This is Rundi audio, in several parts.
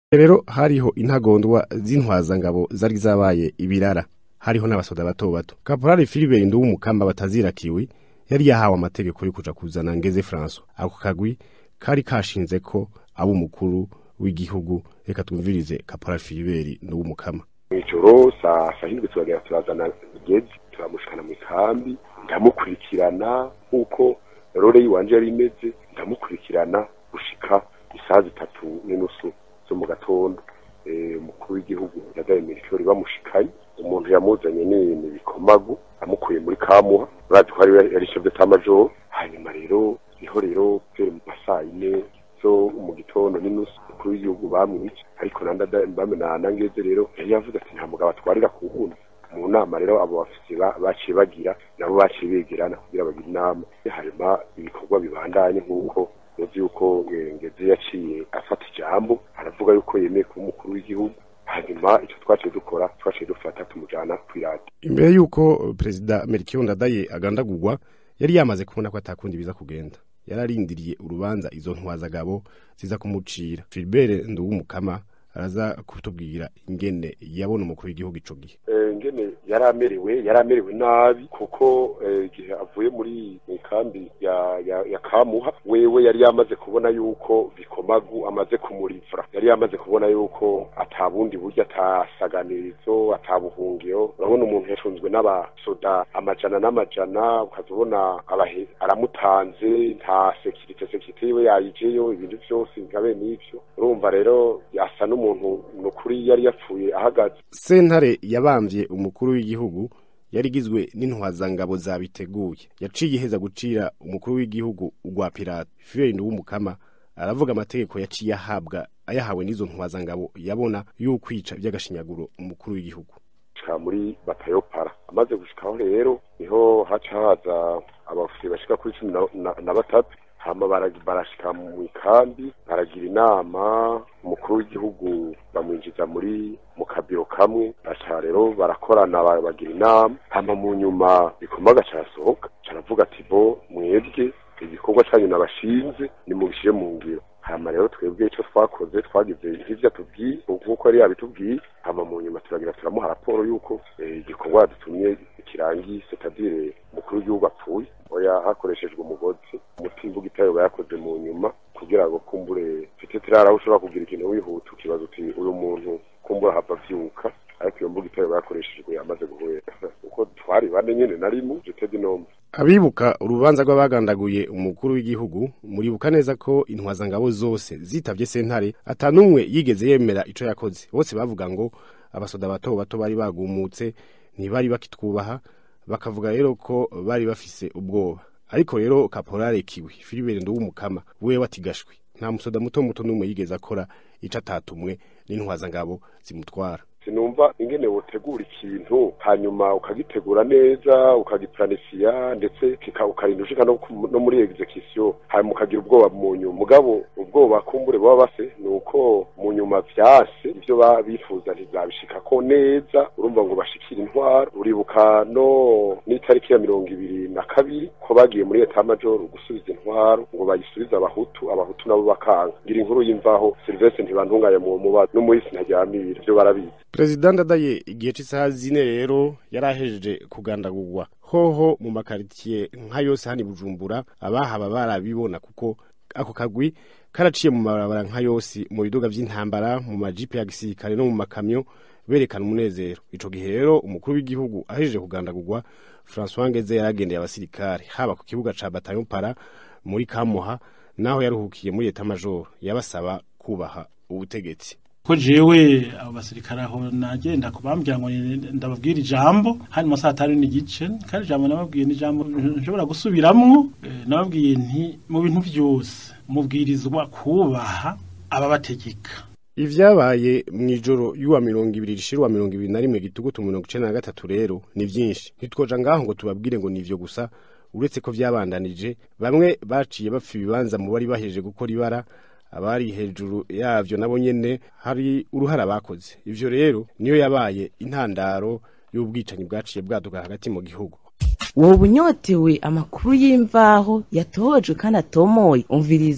rero hariho intagondwa z'intwazangabo zari zabaye ibirara hariho n'abasoda bato bato kaporali filibert nduwumukamba batazirakiwe yari yahawe amategeko yo kuja kuzana ngeze francois ako kagwi kari kashinze ko aba umukuru w'igihugu reka twumvirize kaporali filibert nduwumukama mw'ijoro saa sahindwi turagera turazana ngeze turamushikana mu ikambi ndamukurikirana nk'uko rore yiwanje yari imeze ndamukurikirana gushika isaha zitatu n'inusu zo mu gatondo umukuru w'igihugu yagaye mirikori bamushikanye umuntu yamuzanye n'ibintu bikomagu amukuye muri kamuha urazi ko yari chef majoro hanyuma rero niho rero pere mu masaa ine zo mu gitondo n'inusu umukuru w'igihugu bamwica ariko bamenana ngeze rero yari yavuze ati nta mugabo atwarira ku wundi mu nama rero abo bafite baciye bagira nabo baciye begerana kugira bagire inama hanyuma ibikorwa bibandanye nk'uko muzi yuko ngeze yaciye afata ijambo aravuga yuko yemeye kuba umukuru w'igihugu hanyuma icyo twaciye dukora twaciye dufata tumujana kw'iradiyo imbere y'uko perezida melchior ndadaye agandagurwa yari yamaze kubona ko atakundi biza kugenda yararindiriye urubanza izo ntwazagabo ziza kumucira filibert nduwumukama araza kutubwira ingene yabona umukuru w'igihugu ico gihe ingene yari amerewe yari amerewe nabi kuko igihe avuye muri kambi ya ya, ya kamuha wewe yari yamaze kubona yuko bikomagu amaze kumurivura yari yamaze kubona yuko atabundi buryo atasaganirizo atabuhungiro urabona umuntu yacunzwe n'abasoda amajana n'amajana ukazibona aramutanze nta sekirite sekirite yiwe yayijeyo ibintu vyose nkabe n'ivyo urumva rero asa n'umuntu nukuri yari yapfuye ahagaze sentare yabamvye umukuru w'igihugu yari igizwe n'intwazangabo zabiteguye yaciye iheza gucira umukuru w'igihugu ugwa pirate fiyeri w'umukama aravuga amategeko yaciye ahabwa ayahawe n'izo ntwazangabo yabona y'ukwica iby'agashinyaguro umukuru w'igihugu muri batayopara amaze gushikaho rero niho haca haza abafusi bashika kuri cumi na batatu hama barashika mu ikambi baragira inama umukuru w'igihugu bamwinjiza muri mu kabiro kamwe baca rero barakorana bagira inama hama mu nyuma bikomaga carasohoka caravuga ati bo mwebwe igikorwa canyu nabashinze nimubishire mu ngiro hama rero twebwe ico twakoze twagize nk'ivyo atubwiye nk'uko yari yabitubwiye hama mu nyuma turagira turamuha raporo y'uko igikorwa dutumye kirangiye setadire umukuru w'igihugu apfuye oya hakoreshejwe umugozi umutimba ugitayoba yakoze mu nyuma kugira ngo kumbure mfite tirara ushobora kugira ikintu wihuta ukibaza uti uyu muntu kumbura hava vyuka ariko iyo mbuga itayoba yakoreshejwe yamaze guhera uko twari bane nyene narimu jetedi nombe abibuka urubanza rw'abagandaguye umukuru w'igihugu muribuka neza ko intwazangabo zose zitavye sentare atanumwe yigeze yemera ico yakoze bose bavuga ngo abasoda bato bato bari bagumutse ntibari bakitwubaha bakavuga rero ko bari bafise ubwoba ariko rero kaporale kiwi filibert nduwumukama wewe atigashwe nta musoda muto muto n'umwe yigeze akora ico atatumwe n'intwazangabo zimutwara sinumva ingene wotegura ikintu hanyuma ukagitegura neza ukagiplanisiya ndetse ukarinda ushika no muri execution hanyuma ukagira ubwoba mu nyuma mugabo ubwoba kumbure baba base ni uko mu nyuma vyase ivyo bifuza ntizabishikako neza urumva ngo bashikire intwaro uribuka no n'itariki ya mirongo ibiri na kabiri ko bagiye muri eta major gusubiza intwaro ngo bayisubize abahutu abahutu nabo bakanga ngira inkuru y'imvaho Sylvestre ntibantunganye mu mubazo n'umuhisi ntaryamira ivyo barabizi perezida ndadaye igihe cy'isaha zine rero yari ahejeje kugandagurwa hoho mu makaritiye nka yose hano i bujumbura abahaba barabibona kuko ako kagwi karaciye mu mabarabara nka yose mu biduga vy'intambara mu majipe ya gisirikare no mu makamyo berekana umunezero ico gihe rero umukuru w'igihugu ahejeje kugandagurwa François Ngeze yaragendeye abasirikare haba ku kibuga ca Bataillon Para muri Kamuha naho yaruhukiye muri eta major yabasaba kubaha ubutegetsi ko jewe abo basirikare aho nagenda kubambwira ngo ndababwira ijambo hanyuma saa tanu n'igice kandi ijambo nababwiye ni ijambo nshobora gusubiramwo nababwiye nti mu bintu vyose mubwirizwa kubaha ababategeka ivyabaye mw'ijoro y'uwa mirongo ibiri rishira uwa mirongo ibiri na rimwe gitugutu mirongo icenda na gatatu rero ni vyinshi ntitwoja ngaho ngo tubabwire ngo nivyo gusa uretse ko vyabandanije bamwe baciye bapfa ibibanza mu bari bahejeje gukora ibara abari hejuru yavyo nabo nyene hari uruhara bakoze ivyo rero niyo yabaye intandaro y'ubwicanyi bwaciye bwaduka hagati mu gihugu woba unyotewe amakuru y'imvaho yatohojwe kandi atomoye umviriza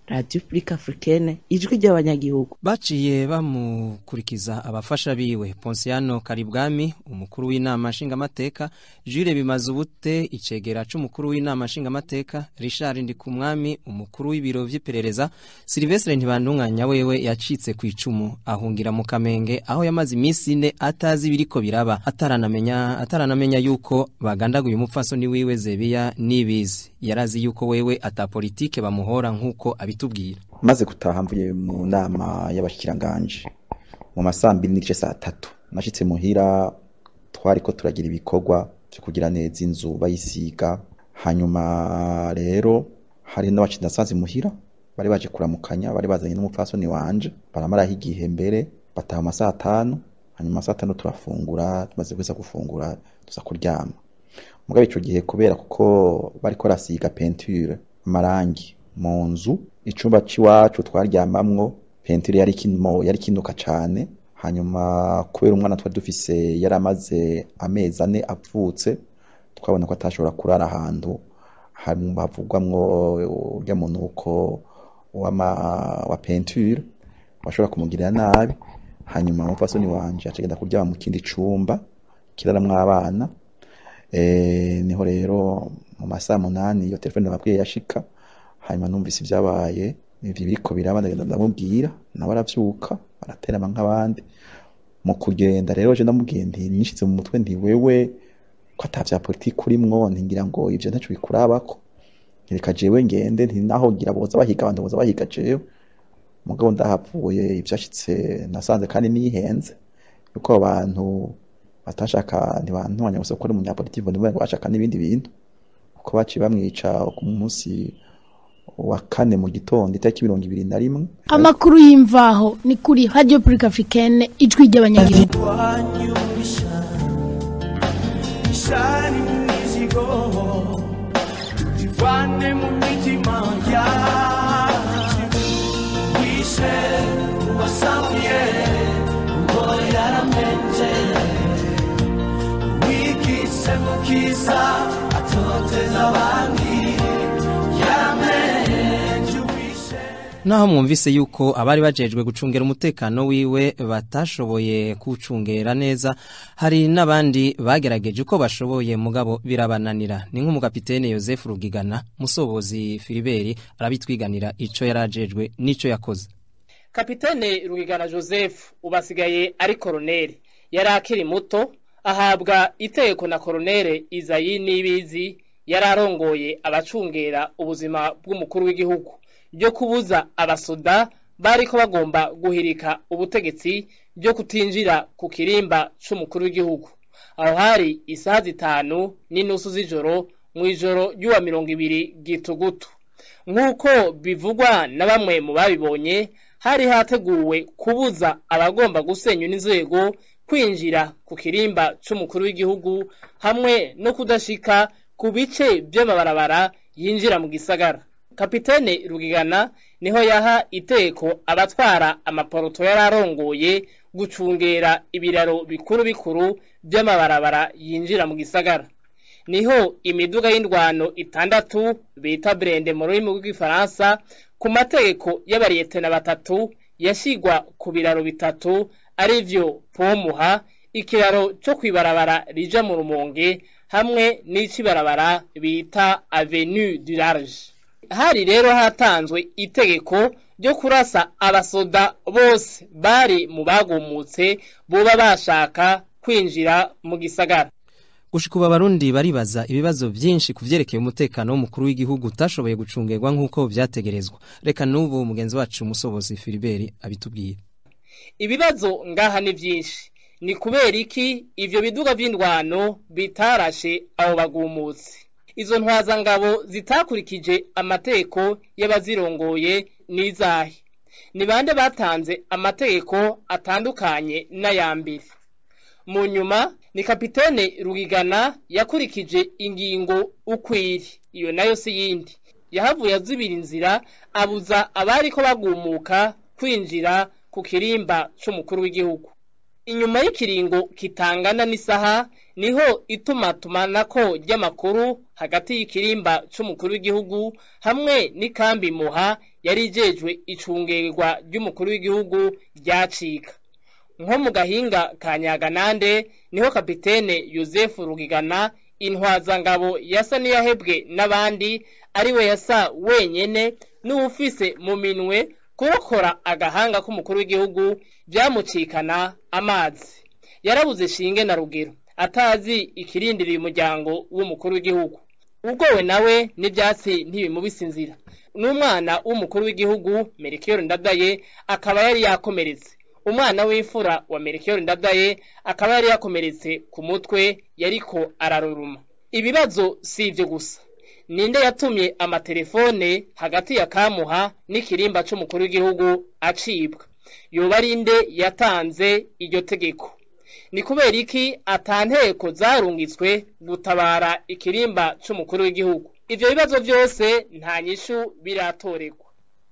radio publique africaine ijwi ry'abanyagihugu baciye bamukurikiza abafasha biwe Ponsiano Karibwami umukuru w'inama nshingamateka Jules Bimazubute icegera c'umukuru w'inama nshingamateka Richard Ndikumwami umukuru w'ibiro vy'iperereza Silvestre Ntibandunganya wewe yacitse ku icumu ahungira mu Kamenge aho yamaze iminsi ine atazi ibiriko biraba ataranamenya ataranamenya yuko bagandaguye umupfasoni wiwe Zebiya nibizi yarazi yuko wewe ata politike bamuhora nkuko abitubwira maze gutaha mvuye mu nama y'abashikiranganje mu masambiri n'igice saa tatu nashitse muhira twariko turagira ibikorwa vyo kugira neza inzu bayisiga hanyuma rero hari n'abacinda nasanze muhira bari baje kuramukanya bari bazanye n'umupfasoni wanje baramaraho igihe mbere bataha amasaha atanu hanyuma amasaha atanu turafungura tumaze kuza gufungura tuza kuryama mugabe ico gihe kubera kuko bariko barasiga peinture amarangi mu nzu icumba c'iwacu twaryamamwo peinture yari kino yari kinuka cane hanyuma kubera umwana twari dufise yari amaze amezi ane avutse twabona ko atashobora kurara ahantu hanyuma havugwamwo urya munuko wama wa peinture washobora kumugirira nabi hanyuma umupfasoni wanje acagenda kuryama mu kindi cumba kiraramwo abana eh niho rero mu masaha munani iyo telefone nababwiye yashika hanyuma numvise ibyabaye ivyo biriko biraba ndagenda ndamubwira nawe aravyuka araterama nk'abandi mu kugenda rero je ndamubwiye nti nishize mu mutwe nti wewe ko ata vya politiki urimwo ntingira ngo ivyo ntaco bikurabako reka jewe ngende nti naho ngira boza bahiga abantu boza bahiga jewe mugabo ndahavuye ivyashitse nasanze kandi nihenze yuko abantu batashaka ntibantwanya gusa ko ari umunyapolitiki ngo nibo bashaka n'ibindi bintu kuko baciye bamwica ku munsi wa kane mu gitondo itariki mirongo ibiri na rimwe amakuru y'imvaho ni kuri radio publique africaine ijwi ry'abanyagihugu ishari mu mizigo ivane mu mitima yacu wishe uwasamuye ngo yaramenje wikise mu kiza atoteza abandi yaramenje wishe Naho mwumvise yuko abari bajejwe gucungera umutekano wiwe batashoboye kucungera neza hari n'abandi bagerageje uko bashoboye mugabo birabananira ni nk'umugapitene Joseph Rugigana musobozi Filiberi arabitwiganira ico yarajejwe nico yakoze kapitene rugigana joseph ubasigaye ari koroneri yari akiri muto ahabwa iteko na koronere izayi n'ibizi yari arongoye abacungera ubuzima bw'umukuru w'igihugu ryo kubuza abasoda bariko bagomba guhirika ubutegetsi byo kutinjira ku kirimba c'umukuru w'igihugu aho hari isaha zitanu n'inusu z'ijoro mu ijoro ry'uwa mirongo ibiri gitugutu nk'uko bivugwa na bamwe mu babibonye hari hateguwe kubuza abagomba gusenya n'inzego kwinjira ku kirimba c'umukuru w'igihugu hamwe no kudashika ku bice by'amabarabara yinjira mu gisagara kapitene rugigana niho yaha iteko abatwara amaporoto yari arongoye gucungera ibiraro bikuru bikuru by'amabarabara yinjira mu gisagara niho imiduga y'indwano itandatu bita brende mu rurimi rw'igifaransa ku mategeko y'abariyetena batatu yashigwa ku biraro bitatu arivyo pomuha ikiraro cyo kwibarabara rija mu rumonge hamwe n'icibarabara bita avenue du large hari rero hatanzwe itegeko ryo kurasa abasoda bose bari mu bagumutse boba bashaka kwinjira mu gisagara Gushika ubu abarundi baribaza ibibazo vyinshi kuvyerekeye umutekano w'umukuru w'igihugu utashoboye gucungerwa nk'uko vyategerezwa reka n'ubu mugenzi wacu umusobozi Filiberi abitubwire ibibazo ngaha ni vyinshi ni kubera iki ivyo biduga vy'indwano bitarashe abo bagumutse izo ntwazangabo zitakurikije amategeko y'abazirongoye n'izahe ni bande batanze amategeko atandukanye n'ayambere mu nyuma ni kapitene rugigana yakurikije ingingo ukwiri iyo nayo si yindi yahavuye azibira inzira abuza abari ko bagumuka kwinjira ku kirimba c'umukuru w'igihugu inyuma y'ikiringo kitangana n'isaha niho itumatumanako ry'amakuru hagati y'ikirimba c'umukuru w'igihugu hamwe n'ikambi muha yari ijejwe icungerwa ry'umukuru w'igihugu ryacika nko mu gahinga ka nyaganande niho kapitene yosefu rugigana intwazangabo yasa n'iyahebwe n'abandi ariwe yasa wenyene n'uwufise mu minwe kurokora agahanga k'umukuru w'igihugu byamucikana amazi yarabuze shinge na rugero atazi ikirindiriye umuryango w'umukuru w'igihugu ubwowe nawe n'ibyatsi ntibimubise inzira n'umwana w'umukuru w'igihugu merikiyoro ndadaye akaba yari yakomeretse umwana w'imfura wa merikiyoro ndadaye akaba yari yakomeretse ku mutwe yariko araruruma ibibazo si ibyo gusa ninde yatumye amatelefone hagati ya kamuha n'ikirimba c'umukuru w'igihugu acibwa yoba ari nde yatanze iryo tegeko ni kubera iki atanteko zarungitswe gutabara ikirimba c'umukuru w'igihugu ivyo bibazo byose nta nyishu biratoregwa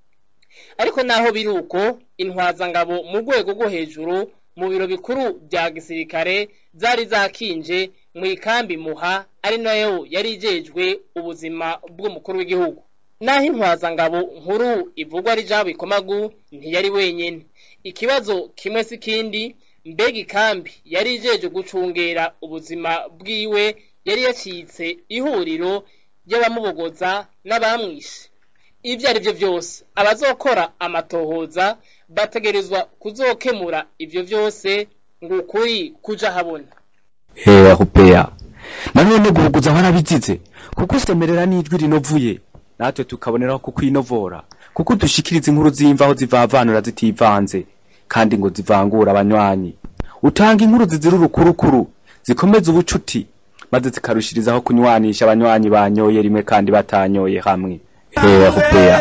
ariko naho biri uko intwazangabo mu rwego rwo hejuru mu biro bikuru bya gisirikare zari zakinje mu ikambi muha ari nayo yari ijejwe ubuzima bw'umukuru w'igihugu naho intwazangabo nkuru ivugwa ari jabo ikomagu ntiyari wenyene ikibazo kimwe si kindi mbega ikambi yari ijeje gucungera ubuzima bwiwe yari yacitse ihuriro ry'abamubogoza n'abamwishe ibyo ari byo byose abazokora amatohoza bategerezwa kuzokemura ibyo byose ngo ukuri kuja habona hewa hupeya nanone guhuguza warabigize kuko usemerera n'ijwi rinovuye natwe tukaboneraho kukwinovora kuko dushikiriza inkuru z'imvaho zivavanura zitivanze kandi ngo zivangura abanywanyi utanga inkuru zizira urukurukuru zikomeza ubucuti maze zikarushirizaho kunywanisha abanywanyi banyoye rimwe kandi batanyoye hamwe hewa hupeya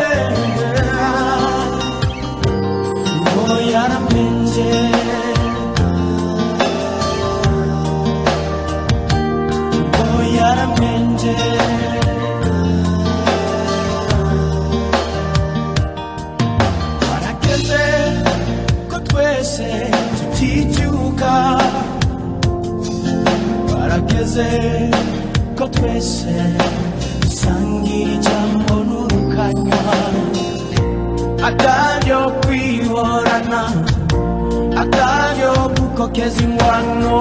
Warageze ko twese tuticyuka Warageze ko twese dusangira ijambo n'urukanywa Ataryo kwihorana Ataryo gukokeza ingwano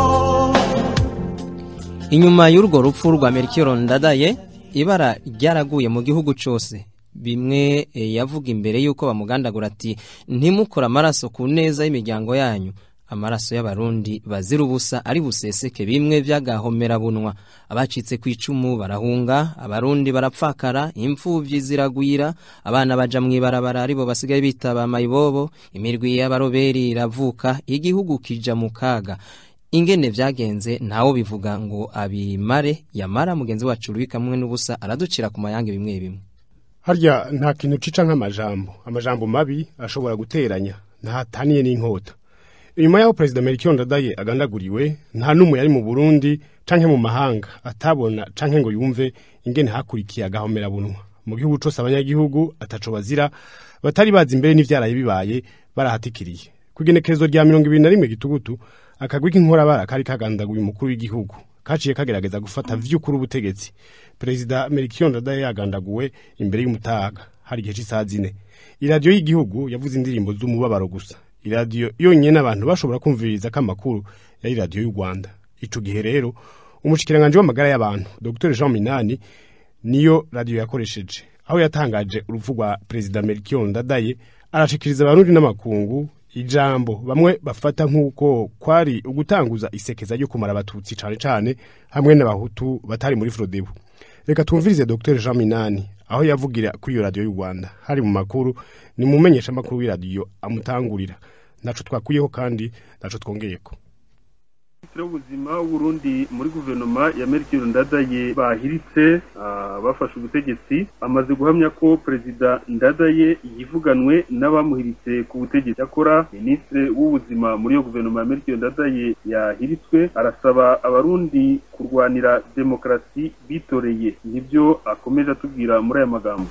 inyuma y'urwo rupfu rwa merikiro ndadaye ibara ryaraguye mu gihugu cyose bimwe eh, yavuga imbere y'uko bamugandagura ati ntimukore amaraso ku neza y'imiryango yanyu amaraso y'abarundi bazira ubusa ari buseseke bimwe by'agahomerabunwa abacitse ku icumu barahunga abarundi barapfakara imfubyi ziragwira abana baja mu ibarabara aribo basigaye bitaba mayibobo imirwi y'abaroberi iravuka igihugu kija mu kaga ingene vyagenze ntawo bivuga ngo abimare yamara mugenzi wacu Louis kamwe n'ubusa araducira ku mayange bimwe bimwe harya nta kintu cica nk'amajambo amajambo mabi ashobora guteranya ntataniye n'inkota inyuma y'aho perezida melchior ndadaye agandaguriwe nta n'umwe yari mu burundi canke mu mahanga atabona canke ngo yumve ingene hakurikiye agahomerabunwa mu gihugu cose abanyagihugu ataco bazira batari bazi imbere n'ivyaraye bibaye barahatikiriye ku igenekerezo rya mirongo ibiri na rimwe gitugutu akagwi k'inkorabara kari kagandaguye umukuru w'igihugu kaciye kagerageza gufata vy'ukuri ubutegetsi perezida melchior ndadaye yagandaguwe imbere y'umutaga hari igihe c'isaha zine iradiyo y'igihugu yavuze indirimbo z'umubabaro gusa iradiyo yonyene abantu bashobora kumviriza ko amakuru yari iradiyo y'u rwanda ico gihe rero umushikiranganji w'amagara y'abantu dr jean minani niyo radiyo yakoresheje aho yatangaje urupfu rwa perezida melchior ndadaye arashikiriza abarundi n'amakungu ijambo bamwe bafata nk'uko kwari ugutanguza isekeza ryo kumara abatutsi cane cane hamwe n'abahutu batari muri frodebu reka twumvirize dr jean minani aho yavugira kuri iyo radiyo y'u rwanda hari mu makuru ni mu menyeshamakuru w'iradiyo amutangurira ntaco twakuyeho kandi ntaco twongeyeko minisitiri w'ubuzima w'uburundi muri guverinoma ya merikiro ndadaye bahiritse ah, bafashe ubutegetsi amaze guhamya ko perezida ndadaye yivuganwe n'abamuhiritse ku butegetsi akora minisitiri w'ubuzima muri iyo guverinoma ya merikiro ndadaye yahiritswe arasaba abarundi kurwanira demokarasi bitoreye nibyo akomeje atubwira muri aya magambo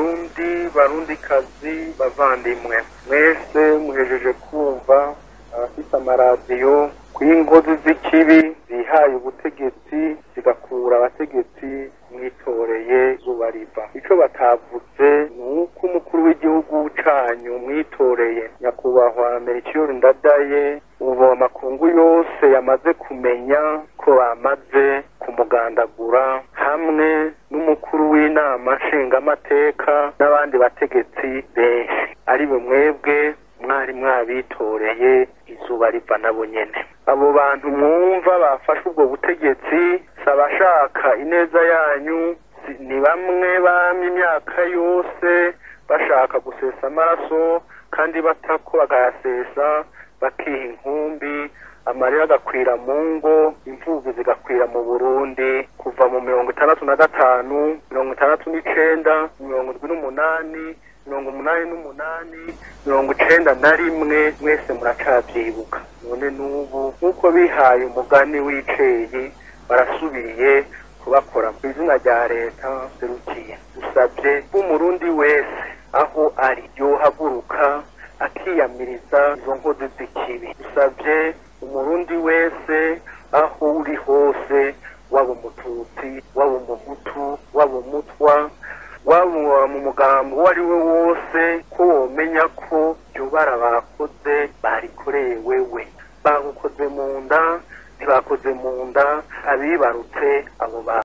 barundi barundikazi bavandimwe mwese muhejeje kumva ah, abafise amaradiyo kw'inkozi z'ikibi zihaye ubutegetsi zigakura abategetsi mwitoreye rubariva ico batavuze ni uko umukuru w'igihugu canyu mwitoreye nyakubahwa melchior ndadaye ubu amakungu yose yamaze kumenya ko bamaze kumugandagura hamwe n'umukuru w'inama nshingamateka n'abandi bategetsi benshi ari bo mwebwe mwari mwabitoreye izuba riva nabo nyene abo bantu mwumva bafashe ubwo butegetsi si abashaka ineza yanyu si- ni bamwe bamye imyaka yose bashaka gusesa amaraso kandi batako bakayasesa bakiha inkumbi amarira agakwira mu ngo imvubu zigakwira mu burundi kuva mu mirongo itandatu na gatanu mirongo itandatu n'icenda mirongo indwi n'umunani mirongo umunani n'umunani mirongo icenda na rimwe mwese muracavyibuka none n'ubu nk'uko bihaye umugani w'iceyi barasubiye kubakora mu izina rya leta serukiye dusabye b'umurundi wese aho ari yohaguruka akiyamiriza izo nkozi z'ikibi dusabye umurundi wese aho uri hose waba umututsi waba umuhutu waba umutwa waba mu mugambo uwo ari we wose ko womenya ko iryo bara bakoze barikoreye wewe bagukoze mu nda ntibakoze mu nda abibarutse abo bantu